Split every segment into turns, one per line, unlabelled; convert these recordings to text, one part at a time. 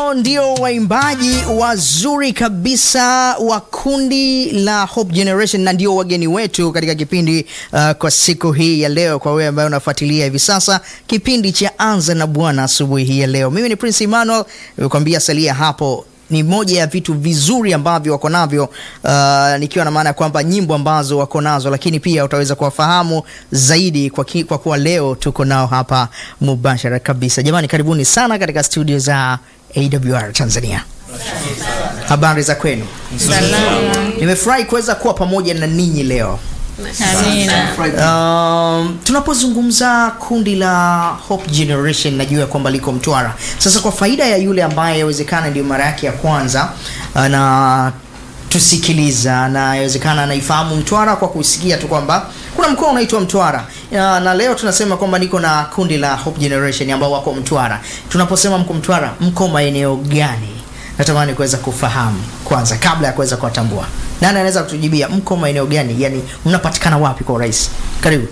Hao ndio waimbaji wazuri kabisa wa kundi la Hope Generation na ndio wageni wetu katika kipindi uh, kwa siku hii ya leo. Kwa wewe ambaye unafuatilia hivi sasa kipindi cha Anza na Bwana asubuhi hii ya leo, mimi ni Prince Emmanuel, nimekwambia salia hapo ni moja ya vitu vizuri ambavyo wako navyo uh, nikiwa na maana ya kwamba nyimbo ambazo wako nazo, lakini pia utaweza kuwafahamu zaidi kwa, ki, kwa kuwa leo tuko nao hapa mubashara kabisa. Jamani, karibuni sana katika studio za AWR Tanzania. Habari za kwenu? Nimefurahi kuweza kuwa pamoja na ninyi leo. Um, tunapozungumza kundi la Hope Generation najua ya kwamba liko Mtwara. Sasa kwa faida ya yule ambaye yawezekana ndio mara yake ya kwanza na tusikiliza na yawezekana anaifahamu Mtwara kwa kusikia tu kwamba kuna mkoa unaitwa Mtwara ya, na leo tunasema kwamba niko na kundi la Hope Generation ambao wako Mtwara. Tunaposema mko Mtwara, mko maeneo gani? Natamani kuweza kufahamu kwanza kabla ya kuweza kuwatambua. Nani anaweza kutujibia mko maeneo gani? Yaani mnapatikana wapi kwa urahisi? Karibu.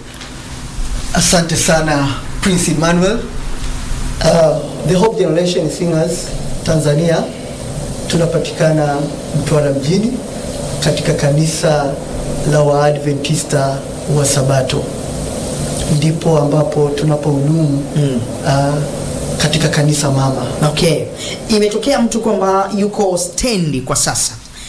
Asante sana Prince Emmanuel. Uh, the Hope Generation Singers Tanzania tunapatikana Mtwara mjini katika kanisa la Waadventista wa Sabato, ndipo ambapo tunapohudumu mm. uh, katika kanisa mama.
Okay, imetokea mtu kwamba yuko stendi kwa sasa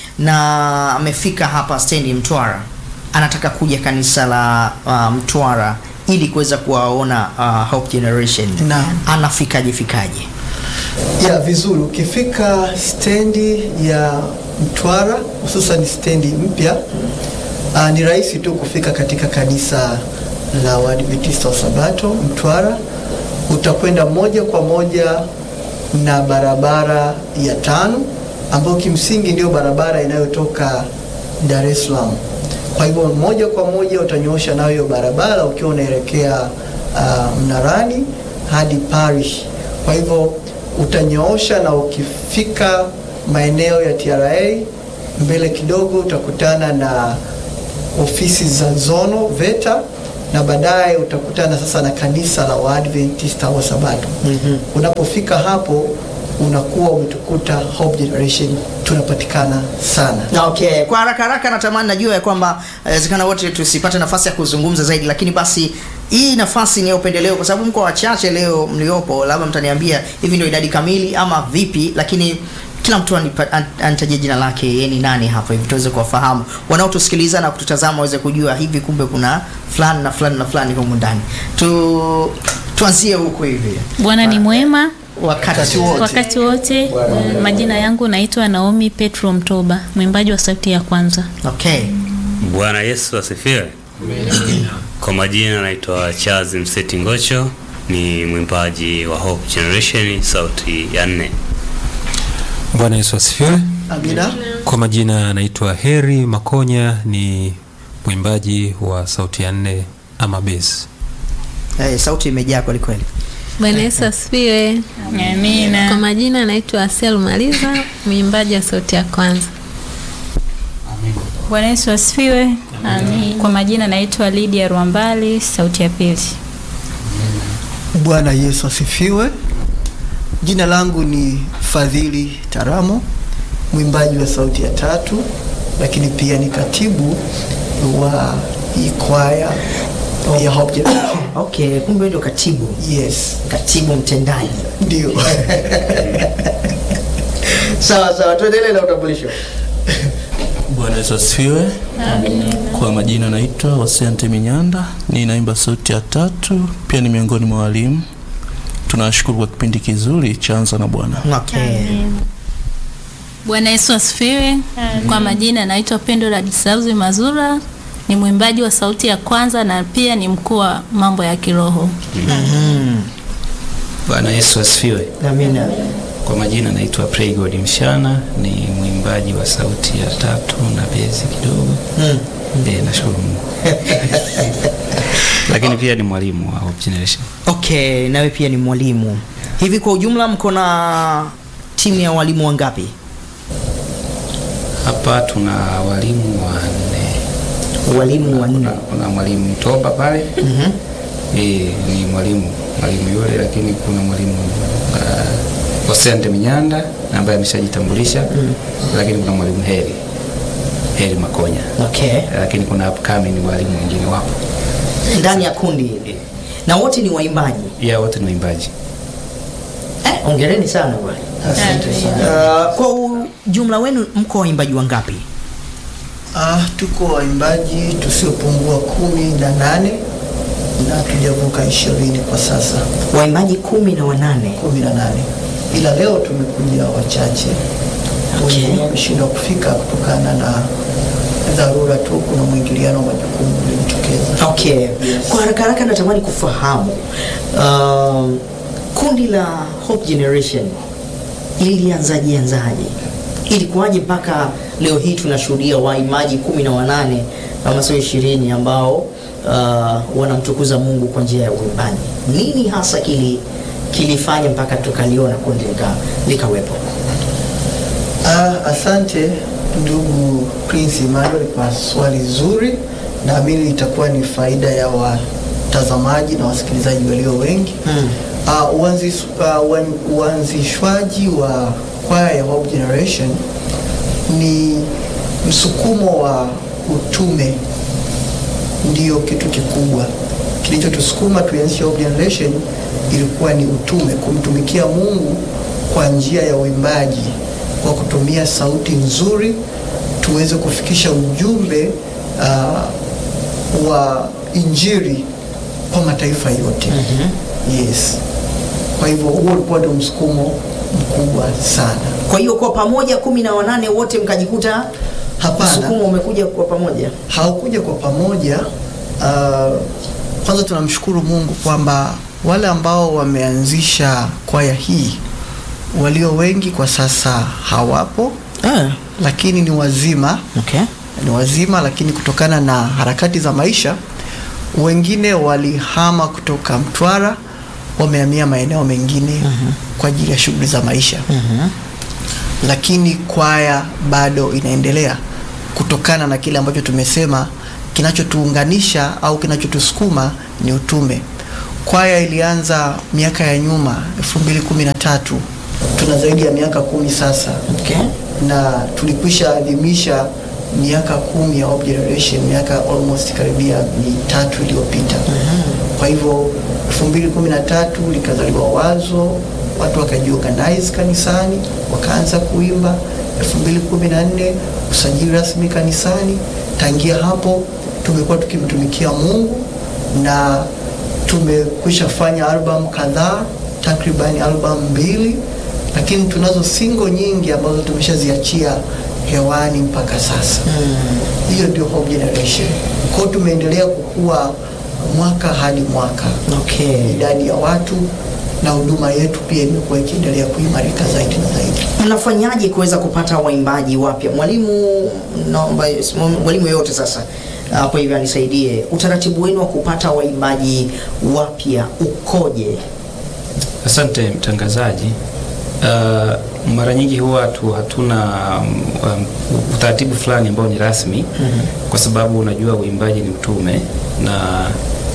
na amefika hapa stendi Mtwara, anataka kuja kanisa la uh, Mtwara ili kuweza kuwaona uh, Hope Generation.
Naam.
Anafikaje fikaje?
Ya vizuri, ukifika stendi ya Mtwara hususan stendi mpya uh, ni rahisi tu kufika katika kanisa la Waadventista wa Sabato Mtwara. Utakwenda moja kwa moja na barabara ya tano ambayo kimsingi ndio barabara inayotoka Dar es Salaam. Kwa hivyo moja kwa moja utanyoosha nayo hiyo barabara ukiwa unaelekea uh, Mnarani hadi Parish. Kwa hivyo utanyoosha na ukifika maeneo ya TRA mbele kidogo utakutana na ofisi za Zono VETA na baadaye utakutana sasa na kanisa la Waadventista wa Sabato.
Mhm.
Unapofika hapo unakuwa umetukuta Hope Generation tunapatikana sana.
Okay, kwa haraka haraka natamani najua ya kwamba inawezekana wote tusipate nafasi ya kuzungumza zaidi, lakini basi hii nafasi ni ya upendeleo kwa sababu mko wachache leo mliopo, labda mtaniambia hivi ndio idadi kamili ama vipi, lakini kila mtu anipa- an- anitajie jina lake, yeye ni nani hapa hivi tuweze kuwafahamu wanaotusikiliza na kututazama waweze kujua hivi kumbe kuna fulani na fulani na fulani humu ndani. Tu tuanzie huku hivi
Bwana ni mwema
wakati wote.
wakati wote. Majina yangu naitwa Naomi Petro Mtoba, mwimbaji wa sauti ya kwanza.
Okay.
Bwana Yesu asifiwe. Kwa majina naitwa Charles Mseti Ngocho, ni mwimbaji wa Hope Generation sauti ya nne.
Bwana Yesu asifiwe.
Amina.
Kwa majina naitwa Heri Makonya, ni mwimbaji wa sauti ya nne ama bass.
Eh, sauti imejaa kweli kweli.
Bwana Yesu asifiwe. Kwa
Amina.
majina naitwa Asel Maliza, mwimbaji wa sauti ya kwanza.
Bwana Yesu asifiwe.
Amin.
Kwa majina naitwa Lydia Rwambali, sauti ya pili.
Bwana Yesu asifiwe. Jina langu ni Fadhili Taramo, mwimbaji wa sauti ya tatu, lakini pia ni katibu wa hii kwaya ya Hope Generation.
Okay, kumbe ndio katibu.
Yes,
Katibu mtendaji.
ndio.
Sawa sawa, tuendelee na utambulisho.
Bwana Yesu asifiwe. Kwa majina naitwa Hosea Nteminyanda, ninaimba sauti ya tatu, pia ni miongoni mwa walimu. Tunashukuru kwa kipindi kizuri cha Anza na Bwana.
Okay.
Bwana Yesu asifiwe. Kwa majina naitwa Pendo Ladislaus Mazura, ni mwimbaji wa sauti ya kwanza na pia ni mkuu wa mambo ya kiroho.
Bwana Yesu asifiwe.
Amina.
Kwa majina naitwa Praygod Mshana, ni mwimbaji wa sauti ya tatu na bezi kidogo.
Mm.
Eh, nashukuru Mungu. Lakini pia ni mwalimu wa Hope Generation.
Okay, nawe pia ni mwalimu. Hivi kwa ujumla mko na timu ya walimu wangapi?
Hapa tuna walimu wanne.
Walimu wanne.
Kuna, kuna mwalimu Mtoba pale.
Mhm.
Eh, ni mwalimu mwalimu yule, lakini kuna mwalimu uh, Oseante Minyanda ambaye ameshajitambulisha lakini kuna mwalimu Heri Heri Makonya
Okay.
lakini kuna upcoming walimu wengine wapo
Ndani ya kundi hili na wote ni waimbaji.
ya wote ni waimbaji
Eh, ongereni sana bwana.
Asante sana.
Uh, kwa ujumla wenu mko waimbaji wangapi?
Ah, tuko waimbaji tusiopungua kumi na nane na tujavuka ishirini kwa sasa,
Waimbaji kumi na wanane.
kumi na nane ila leo tumekuja wachache
Okay.
wengine wameshindwa kufika kutokana na dharura tu, kuna mwingiliano wa majukumu uliojitokeza.
Okay. Kwa haraka haraka natamani kufahamu um, kundi la Hope Generation lilianzaje anzaje? Ilikuwaje mpaka leo hii tunashuhudia waimbaji kumi na wanane kama sio ishirini ambao uh, wanamtukuza Mungu kwa njia ya uimbaji? Nini hasa kili kilifanya mpaka tukaliona kundi lika, likawepo?
Ah, asante ndugu Prince Emmanuel kwa swali zuri. Naamini itakuwa ni faida ya watazamaji na wasikilizaji walio wengi.
Hmm.
Ah, uanzis- ah, uan- uanzishwaji wa kwaya ya Hope Generation ni msukumo wa utume, ndio kitu kikubwa kilichotusukuma tuanzishe Hope Generation. Ilikuwa ni utume, kumtumikia Mungu kwa njia ya uimbaji, kwa kutumia sauti nzuri tuweze kufikisha ujumbe ah, wa Injili kwa mataifa yote. Yes. Kwa hivyo huo ulikuwa ndio msukumo mkubwa sana.
Kwa hiyo kwa pamoja kumi na wanane wote mkajikuta
Hapana.
msukumo umekuja kwa pamoja.
haukuja kwa pamoja. Uh, kwanza tunamshukuru Mungu kwamba wale ambao wameanzisha kwaya hii walio wengi kwa sasa hawapo,
Ah,
lakini ni wazima,
okay.
ni wazima, lakini kutokana na harakati za maisha wengine walihama kutoka Mtwara, wamehamia maeneo mengine kwa ajili ya shughuli za maisha lakini kwaya bado inaendelea kutokana na kile ambacho tumesema kinachotuunganisha au kinachotusukuma ni utume. Kwaya ilianza miaka ya nyuma 2013 tuna zaidi ya miaka kumi sasa
Okay.
na tulikwisha adhimisha miaka kumi ya Hope Generation, miaka almost karibia mitatu iliyopita. Kwa hivyo 2013 likazaliwa wazo, watu wakajiorganize kanisani, wakaanza kuimba. 2014 usajili rasmi kanisani. Tangia hapo tumekuwa tukimtumikia Mungu na tumekwisha fanya album kadhaa, takriban album mbili, lakini tunazo single nyingi ambazo tumeshaziachia hewani mpaka sasa. Hiyo ndio Hope Generation. Kwa hiyo tumeendelea kukua mwaka hadi mwaka,
Okay.
idadi ya watu na huduma yetu pia imekuwa ikiendelea kuimarika zaidi na zaidi.
Mnafanyaje kuweza kupata waimbaji wapya? Mwalimu, naomba mwalimu yoyote sasa hapo hivi anisaidie, utaratibu wenu wa kupata waimbaji wapya ukoje?
Asante mtangazaji. Uh, mara nyingi huwa tu hatuna um, utaratibu fulani ambao ni rasmi kwa sababu unajua uimbaji ni utume na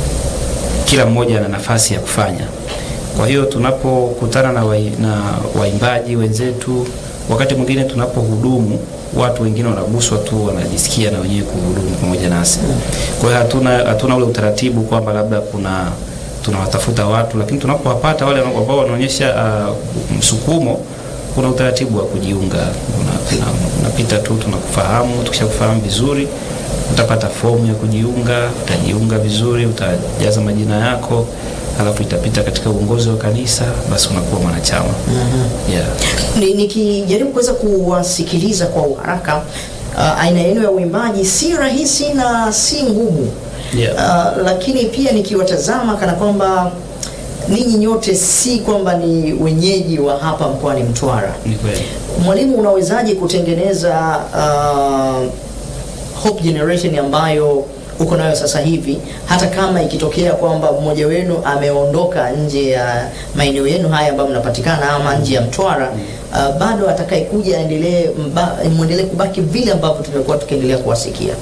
kila mmoja ana nafasi ya kufanya. Kwa hiyo tunapokutana na, wai, na waimbaji wenzetu, wakati mwingine tunapohudumu, watu wengine wanaguswa tu, wanajisikia na wenyewe kuhudumu pamoja nasi. Kwa hiyo hatuna, hatuna ule utaratibu kwamba labda kuna tunawatafuta watu, lakini tunapowapata wale ambao wanaonyesha uh, msukumo, kuna utaratibu wa kujiunga. Una- una- Unapita tu, tunakufahamu. Tukishakufahamu vizuri, utapata fomu ya kujiunga, utajiunga vizuri, utajaza majina yako, alafu itapita katika uongozi wa kanisa, basi unakuwa mwanachama. Yeah.
Ni- Nikijaribu kuweza kuwasikiliza kwa uharaka, uh, aina yenu ya uimbaji si rahisi na si ngumu
Yeah.
uh, lakini pia nikiwatazama kana kwamba ninyi nyote si kwamba ni wenyeji wa hapa mkoani Mtwara.
Ni kweli.
Mwalimu, unawezaje kutengeneza uh, Hope Generation ambayo uko nayo sasa hivi, hata kama ikitokea kwamba mmoja wenu ameondoka nje ya maeneo yenu haya ambayo mnapatikana ama nje ya Mtwara, uh, bado atakayekuja aendelee mba- muendelee kubaki vile ambavyo tumekuwa tukiendelea kuwasikia.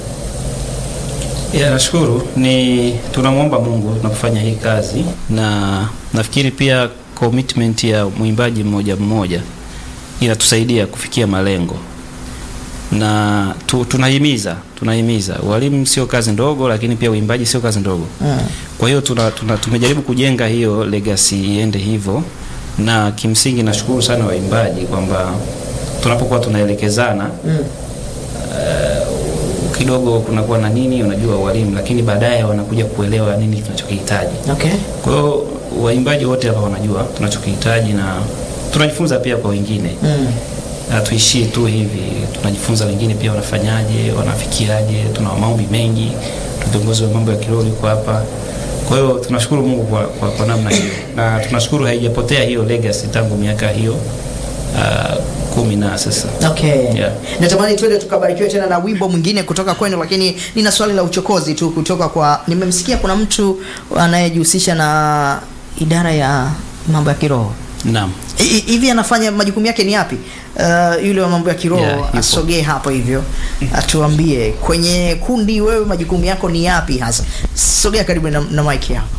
Ya, nashukuru. Ni tunamwomba Mungu tunapofanya hii kazi, na nafikiri pia commitment ya mwimbaji mmoja mmoja inatusaidia kufikia malengo na tu, tunahimiza tunahimiza walimu sio kazi ndogo, lakini pia uimbaji sio kazi ndogo. Kwa hiyo tuna, tuna, tumejaribu kujenga hiyo legacy iende hivyo, na kimsingi nashukuru sana waimbaji kwamba tunapokuwa tunaelekezana uh, kidogo kunakuwa na nini, unajua walimu, lakini baadaye wanakuja kuelewa nini tunachokihitaji.
Okay.
Kwa hiyo waimbaji wote hapa wanajua tunachokihitaji na tunajifunza pia kwa wengine
Mm.
hatuishii tu hivi, tunajifunza wengine pia wanafanyaje, wanafikiaje. Tuna maombi mengi, viongozi wa mambo ya kiroho yuko hapa. Kwa hiyo tunashukuru Mungu kwa, kwa, kwa namna hiyo, na tunashukuru haijapotea hiyo legacy tangu miaka hiyo uh, kumi na sasa.
Okay.
Yeah.
Natamani twende tukabarikiwe tena na wimbo mwingine kutoka kwenu, lakini nina swali la uchokozi tu kutoka kwa, nimemsikia kuna mtu anayejihusisha na idara ya mambo ya kiroho
Naam.
I- i- hivi anafanya majukumu yake ni yapi? Uh, yule wa mambo ya kiroho
Yeah, yupo.
asogee hapo hivyo atuambie kwenye kundi, wewe majukumu yako ni yapi hasa? Sogea karibu na, na mic hapo.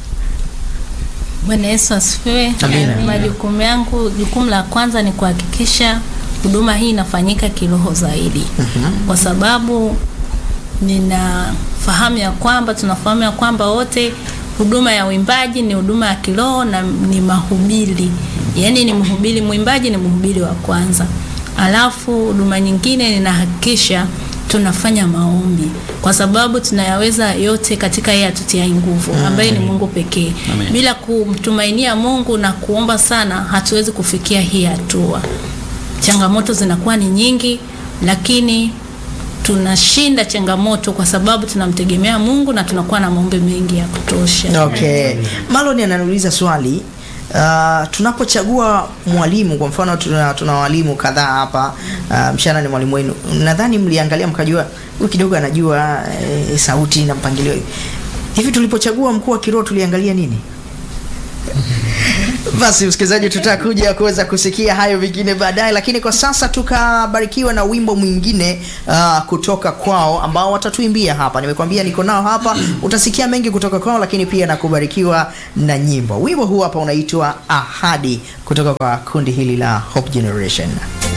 Bwana Yesu asifiwe.
Amina.
Majukumu yangu, jukumu la kwanza ni kuhakikisha huduma hii inafanyika kiroho zaidi, kwa sababu ninafahamu ya kwamba tunafahamu ya kwamba wote huduma ya uimbaji ni huduma ya kiroho na ni mahubiri, yaani ni mhubiri, mwimbaji ni mhubiri wa kwanza, alafu huduma nyingine ninahakikisha tunafanya maombi kwa sababu tunayaweza yote katika yeye atutiai nguvu ambaye ni Mungu pekee.
Amen.
Bila kumtumainia Mungu na kuomba sana, hatuwezi kufikia hii hatua. Changamoto zinakuwa ni nyingi, lakini tunashinda changamoto kwa sababu tunamtegemea Mungu na tunakuwa na maombi mengi ya kutosha.
Okay. Malon ananiuliza swali uh, tunapochagua mwalimu kwa mfano tuna, tuna walimu kadhaa hapa uh, mshana ni mwalimu wenu nadhani mliangalia mkajua huyu kidogo anajua eh, sauti na mpangilio hivi tulipochagua mkuu wa kiroho tuliangalia nini basi msikilizaji tutakuja kuweza kusikia hayo vingine baadaye lakini kwa sasa tukabarikiwa na wimbo mwingine uh, kutoka kwao ambao watatuimbia hapa nimekwambia niko nao hapa utasikia mengi kutoka kwao lakini pia na kubarikiwa na nyimbo wimbo huu hapa unaitwa ahadi kutoka kwa kundi hili la hope generation